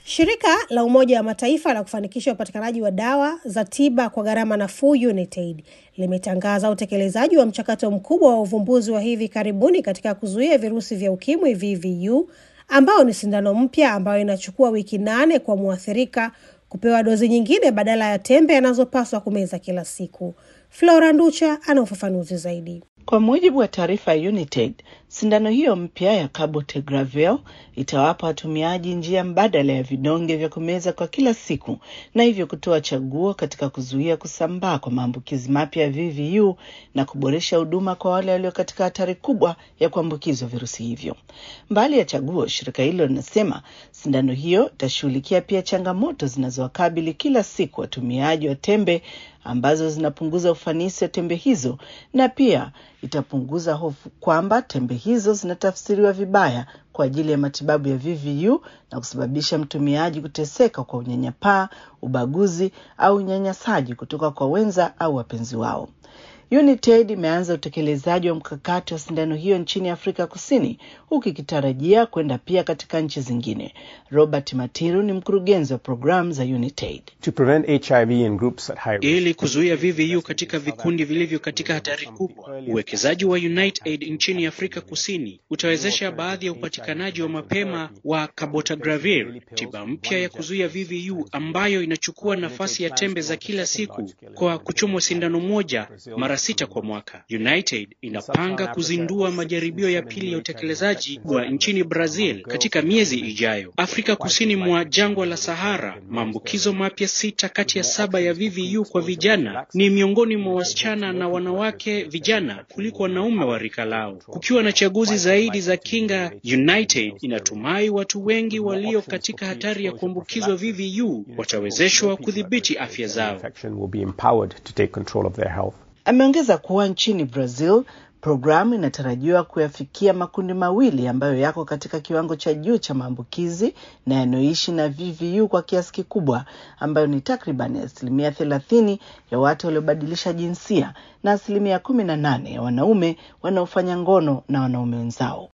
Shirika la Umoja wa Mataifa la kufanikisha upatikanaji wa dawa za tiba kwa gharama nafuu UNITAID limetangaza utekelezaji wa mchakato mkubwa wa uvumbuzi wa hivi karibuni katika kuzuia virusi vya ukimwi VVU, ambao ni sindano mpya ambayo inachukua wiki nane kwa mwathirika kupewa dozi nyingine badala ya tembe anazopaswa kumeza kila siku. Flora Nducha ana ufafanuzi zaidi. Kwa mujibu wa taarifa ya UNITAID, sindano hiyo mpya ya cabotegravir itawapa watumiaji njia mbadala ya vidonge vya kumeza kwa kila siku na hivyo kutoa chaguo katika kuzuia kusambaa kwa maambukizi mapya ya VVU na kuboresha huduma kwa wale walio katika hatari kubwa ya kuambukizwa virusi hivyo. Mbali ya chaguo, shirika hilo linasema sindano hiyo itashughulikia pia changamoto zinazowakabili kila siku watumiaji wa tembe ambazo zinapunguza ufanisi wa tembe hizo na pia itapunguza hofu kwamba tembe hizo zinatafsiriwa vibaya kwa ajili ya matibabu ya VVU na kusababisha mtumiaji kuteseka kwa unyanyapaa, ubaguzi au unyanyasaji kutoka kwa wenza au wapenzi wao. UNITAID imeanza utekelezaji wa mkakati wa sindano hiyo nchini Afrika Kusini huku ikitarajia kwenda pia katika nchi zingine. Robert Matiru ni mkurugenzi wa programu za UNITAID. To prevent HIV in groups at high risk. Ili kuzuia VVU katika vikundi vilivyo katika hatari kubwa, uwekezaji wa UNITAID nchini Afrika Kusini utawezesha baadhi ya upatikanaji wa mapema wa cabotegravir, tiba mpya ya kuzuia VVU ambayo inachukua nafasi ya tembe za kila siku kwa kuchomwa sindano moja mara sita kwa mwaka. UNITAID inapanga kuzindua majaribio ya pili ya utekelezaji wa nchini Brazil katika miezi ijayo. Afrika kusini mwa jangwa la Sahara, maambukizo mapya sita kati ya saba ya VVU kwa vijana ni miongoni mwa wasichana na wanawake vijana kuliko wanaume wa rika lao. Kukiwa na chaguzi zaidi za kinga, UNITAID inatumai watu wengi walio katika hatari ya kuambukizwa VVU watawezeshwa kudhibiti afya zao. Infection will be empowered to take control of their health. Ameongeza kuwa nchini Brazil programu inatarajiwa kuyafikia makundi mawili ambayo yako katika kiwango cha juu cha maambukizi na yanayoishi na VVU kwa kiasi kikubwa, ambayo ni takriban asilimia thelathini ya watu waliobadilisha jinsia na asilimia kumi na nane ya wanaume wanaofanya ngono na wanaume wenzao.